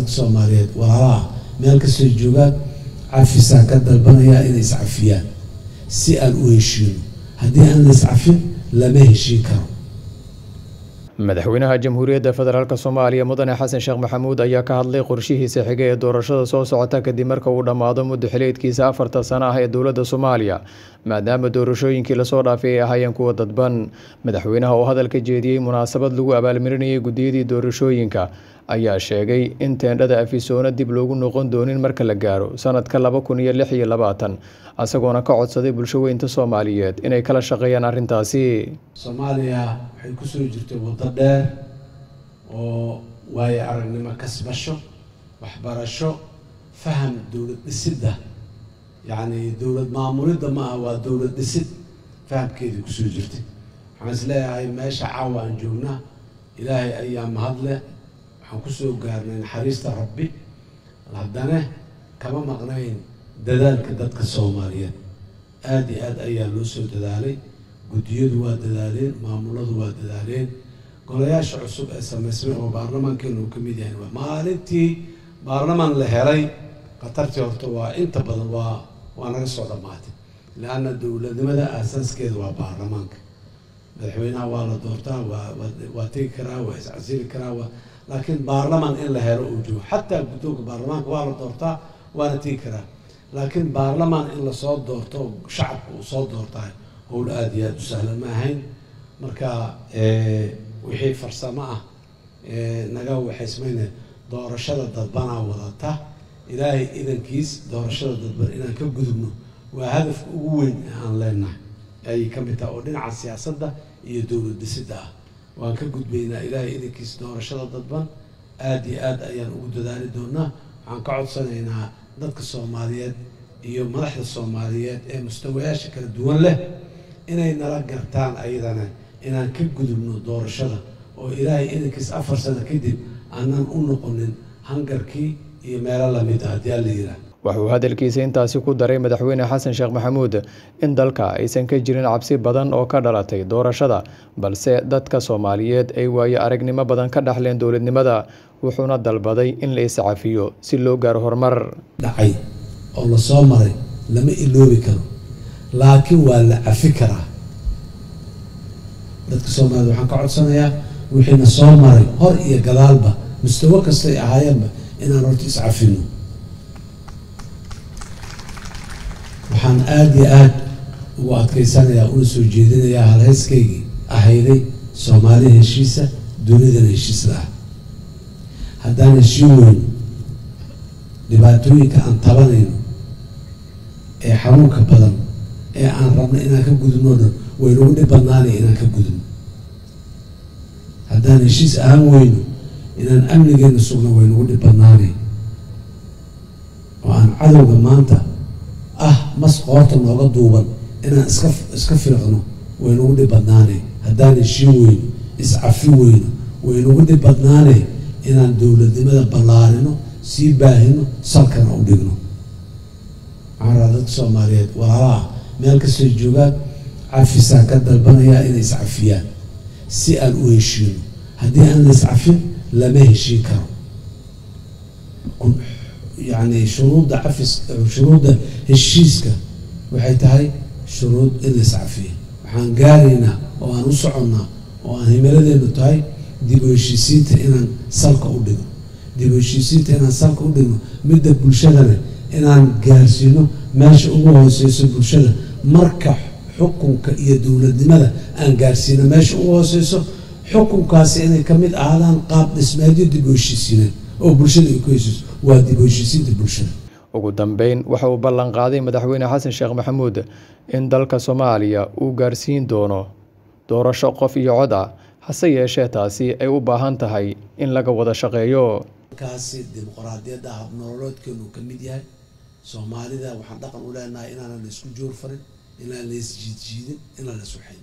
dadka soomaaliyeed walaalaha meel kastoo joogaan cafisaan ka dalbanayaa inay iscafiyaan si aan u heshiino haddii aan la iscafin lama heshiin karo madaxweynaha jamhuuriyadda federaalk soomaaliya mudane xasan sheekh maxamuud ayaa ka hadlay qorshihiisa xiga ee doorashada soo socota kadib marka uu dhammaado muddo xileedkiisa afarta sano ah ee dowladda soomaaliya maadaama doorashooyinkii lasoo dhaafay ay ahaayeen kuwa dadban madaxweynaha oo hadalka jeediyey munaasabad lagu abaalmarinayay guddiyadii doorashooyinka ayaa sheegay in teendhada afisoona dib loogu noqon doonin marka la gaaro sanadka laba kun iyo lix iyo labaatan isagoona ka codsaday bulsho weynta soomaaliyeed inay kala shaqeeyaan arrintaasi soomaaliya waxay kusoo jirtay waddo dheer oo waayo aragnimo kasbasho waxbarasho faham dowlad dhisidda yacni dowlad maamulidda ma ah waa dowlad dhisid fahamkeedii kusoo jirtay waxaan is leeyahay meesha caawa aan joognaa ilaahay ayaa mahadle waxaan kusoo gaarnay naxariista rabbi haddana kama maqnayn dadaalka dadka soomaaliyeed aada iyo aad ayaa loo soo dadaalay guddiyadu waa dadaaleen maamuladu waa dadaaleen golayaasha cusub ee samaysmay oo baarlamaankeenu uu ka mid yahay maalintii baarlamaan la helay khatartii horta waa inta badan waa waa naga soo dhammaatay le-anna dowladnimada aasaaskeeda waa baarlamaanka madaxweynaha waa la doortaa waa waa tegi karaa waa iscasili karaa waa laakiin baarlamaan in la helo uu joogo xataa guddoonka baarlamaanka waa la doortaa waana tegi karaa laakiin baarlamaan in lasoo doorto shacabka uu soo doortahay howl aada iyo aada u sahlan ma ahayn marka wixii farsamo ah naga waxaysmayne doorashada dadbanaa wadata ilaahay idankiis doorashada dadban inaan ka gudubno waa hadafka ugu weyn ee aan leenahay ayay ka mid tahay oo dhinaca siyaasadda iyo dowlad dhisidda ah waan ka gudbaynaa ilaahay idankiis doorashada dadban aada iyo aada ayaan ugu dadaali doonaa waxaan ka codsanaynaa dadka soomaaliyeed iyo madaxda soomaaliyeed ee mustawayaasha kala duwan leh inay nala gartaan ayadana inaan ka gudubno doorashada oo ilaahay idankiis afar sano kadib aanan u noqonin hangarkii iyo meelo lamid ah haddii alla yidhaah wuxuu hadalkiisa intaasi ku daray madaxweyne xasan sheekh maxamuud in dalka aysan ka jirin cabsi badan oo ka dhalatay doorashada balse dadka soomaaliyeed ay waayo aragnimo badan ka dhaxleen dowladnimada wuxuuna dalbaday in la iscafiyo si loo gaaro horumar dhacay oo lasoo maray lama iloobi karo laakiin waa la cafi karaa dadka soomaaliyed waxaan ka codsanayaa wixiina soo maray hor iyo gadaalba mustawo kastay ahaayeenba inaan horta iscafino waxaan aada iyo aada ugu adkaysanayaa una soo jeedinayaa halhayskaygii ahayday soomaali heshiisa dunidana heshiisla ah haddaan heshiin weyno dhibaatooyinka aan tabanayno ee xanuunka badan ee aan rabno inaan ka gudubno dhan waynagu dhib badnaanaya inaan ka gudubno haddaan heshiis ahaan weyno inaan amnigeena sugno waynagu dhib badnaanay oo aan cadowga maanta ah mas qoorta nooga duuban inaan iska iska fiiqno waynagu dhib badnaanay haddaan heshiin weyno iscafi weyno waynagu dhib badnaanay inaan dowladnimada ballaarino sii baahino salkana u dhigno waxaan rabaa dadka soomaaliyeed walaalaha meel kastoo joogaan cafisaan ka dalbanayaa inay iscafiyaan si aan u heshiino haddii aan la iscafin lama heshiin karo yacni shuruudda cafis shuruudda heshiiska waxay tahay shuruud in la iscafiyo waxaan gaaraynaa oo aan u soconnaa oo aan himiladeenu tahay dib u heshiisiinta inaan salka u dhigno dib u heshiisiinta inaan salka u dhigno midda bulshadana inaan gaarsiino meesha ugu hooseyso bulshada marka xukunka iyo dowladnimada aan gaarsiino meesha ugu hooseyso xukunkaasi inay ka mid ahaadaan qaab dhismeedyo dib u heshiisiineen oo bulshada ay ku heshiiso waa dib u heshiisiinta bulshada ugu dambeyn waxa uu ballan qaaday madaxweyne xasan sheekh maxamuud in dalka soomaaliya uu gaarsiin doono doorasho qof iyo cod ah hase yeeshee taasi ay u baahan tahay in laga wada shaqeeyo kaasi dimuqraadiyadda habnolooloodkeenu ka mid yahay soomaalida waxaan dhaqan u leenahay inaanan la isku joor farin inaan la isjiidjiidin inaan la iswaxayn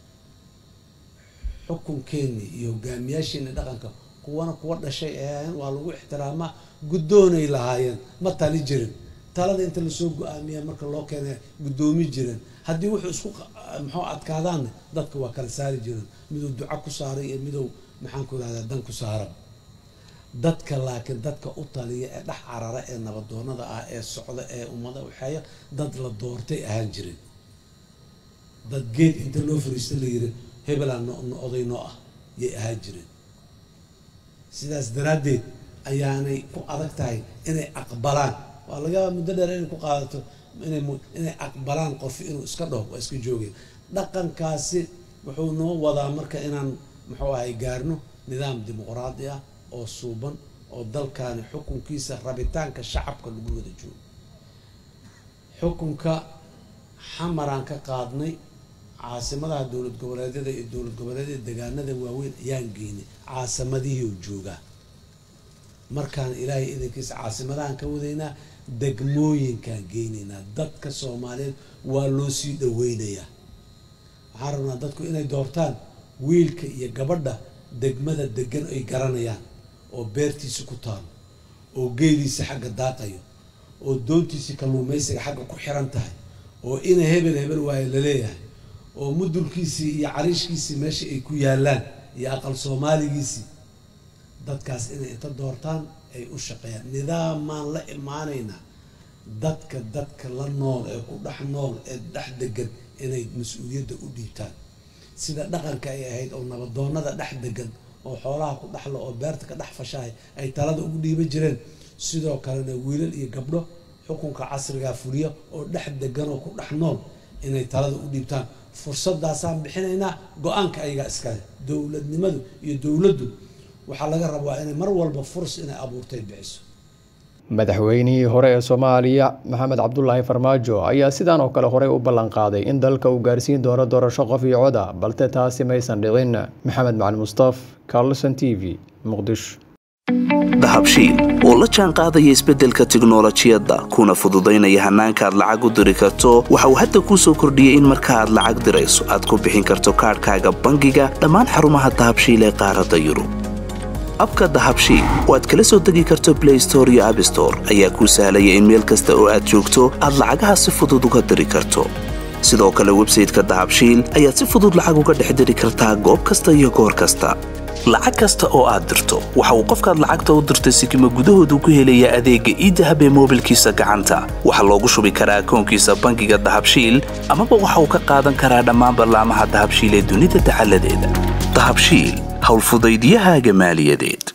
xukunkeeni iyo hogaamiyaasheeni dhaqanka kuwana kuwa dhashay ahaayeen waa lagu ixtiraamaa guddoonay lahaayeen ma tali jirin talada inta lasoo go-aamiya marka loo keenay guddoomi jireen haddii wuxuu isku muxuu adkaadaanna dadka waa kala saari jireen miduu duco ku saaray iyo miduu maxaan ku irahdaa dan ku saara dadka laakiin dadka u taliya ee dhex carara ee nabadoonada ah ee socda ee ummada waxeeya dad la doortay ahaan jirin dad geed inta loo fariista la yiri hebelaa no oday noo ah yay ahaan jireen sidaas daraaddeed ayaanay ku adag tahay inay aqbalaan waa laga yaabaa muddo dheer inay ku qaadato inay inay aqbalaan qof inuu iska dhaho waa iska joogay dhaqankaasi wuxuu noo wadaa marka inaan muxuu ahay gaarno nidaam dimuqraadi ah oo suuban oo dalkaani xukunkiisa rabitaanka shacabka lagu wada joogo xukunka xamaraan ka qaadnay caasimadaha dowlad goboleedyada iyo dowlad goboleedyada degaanada waaweyn ayaan geynay caasimadihii u joogaa markaan ilaahay idankiisa caasimadahan ka wadaynaa degmooyinkaan geynaynaa dadka soomaaliyeed waa loo sii dhaweynayaa waxaan rabnaa dadku inay doortaan wiilka iyo gabadha degmada degan ay garanayaan oo beertiisi ku taalo oo geeliisa xagga daaqayo oo doontiisi kalluumaysiga xagga ku xiran tahay oo ina hebel hebel waayo laleeyahay oo mudulkiisii iyo cariishkiisii meesha ay ku yaalaan iyo aqal soomaaligiisii dadkaas inay inta doortaan ay u shaqeeyaan nidaamaan la imaanaynaa dadka dadka la nool ee ku dhex nool ee dhex degan inay mas-uuliyadda u dhiibtaan sida dhaqanka ay ahayd oo nabadoonada dhex degan oo xoolaha ku dhexla oo beerta ka dhex fashahay ay talada ugu dhiiban jireen sidoo kalena wiilal iyo gabdho xukunka casrigaa fuliya oo dhex degan oo ku dhex nool inay talada u dhiibtaan fursadaasaan bixinaynaa go-aanka ayagaa iskale dowladnimadu iyo dowladdu waxaa laga rabaa inay mar walba furs inay abuurtay bixiso madaxweynihii hore ee soomaaliya maxamed cabdulaahi farmaajo ayaa sidaan oo kale horey u ballan qaaday in dalka uu gaarsiin doono doorasho qof iyo cod ah balse taasi maysan dhicin maxamed macali mustaf carlson t v muqdisho dahabshiil oo la jaan qaadaya isbeddelka tiknolojiyadda kuna fududaynaya hannaanka aad lacag u diri karto waxa uu hadda kuu soo kordhiyey in marka aad lacag dirayso aad ku bixin karto kaadhkaaga bangiga dhammaan xarumaha dahabshiil ee qaaradda yurub abka dahabshiil oo aad kala soo degi karto blay store iyo abstore ayaa kuu sahlaya in meel kasta oo aad joogto aad lacagaha si fudud uga diri karto sidoo kale websayteka dahabshiil ayaad si fudud lacag uga dhex diri kartaa goob kasta iyo goor kasta lacag kasta oo aad dirto waxa uu qofkaad lacagta u dirtay sikima gudahoodu ku helayaa adeegga iidahab ee moobilkiisa gacanta waxaa loogu shubi karaa akoonkiisa bangiga dahabshiil amaba waxa uu ka qaadan karaa dhammaan ballaamaha dahabshiil ee dunida dacaladeeda dahabshiil howlfudaydyahaaga maaliyadeed